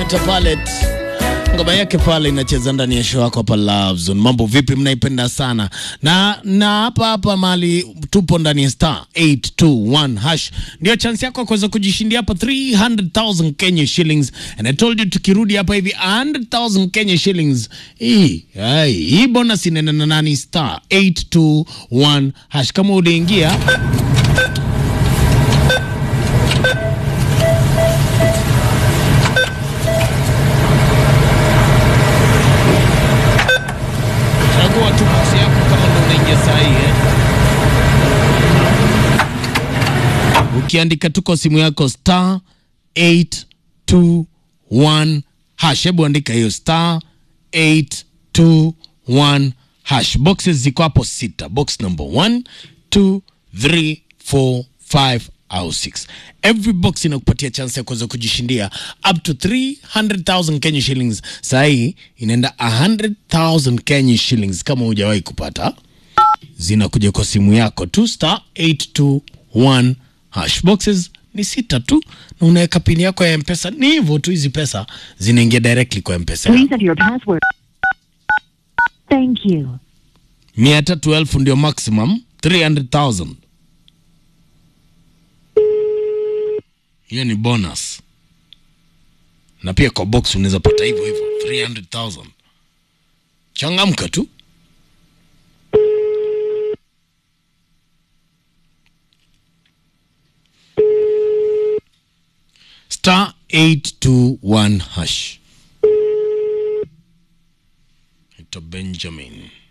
Meta Palette ngoma yake pale inacheza ndani ya show yako hapa Love Zone. Mambo vipi? Mnaipenda sana na na hapa hapa mali tupo ndani ya star 821 hash, ndio chance yako ya kuweza kujishindia hapa 300,000 Kenya shillings, and I told you tukirudi hapa hivi 100,000 Kenya shillings. Hii hai, hii bonus inaenda na nani? Star 821 hash. Kama uliingia chagua tu box yako kama ndo unaingia saa hii eh. Ukiandika tu kwa simu yako star 821 hash, hebu andika hiyo star 821 hash. Boxes ziko hapo sita, box number 1 2 3 4 5 au 6. Every box inakupatia chance ya kuweza kujishindia up to 300,000 Kenya shillings. Saa hii inaenda 100,000 Kenya shillings kama hujawahi kupata zinakuja kwa simu yako tu star 821 hash. Boxes ni sita tu na unaweka pini yako ya mpesa. Ni hivyo tu, hizi pesa zinaingia directly kwa mpesa Please enter your password. Thank you. mia tatu elfu ndio maximum 300,000 hiyo ni bonus na pia kwa box unaweza pata hivyo hivyo 300,000 changamka tu star 821 hash ito benjamin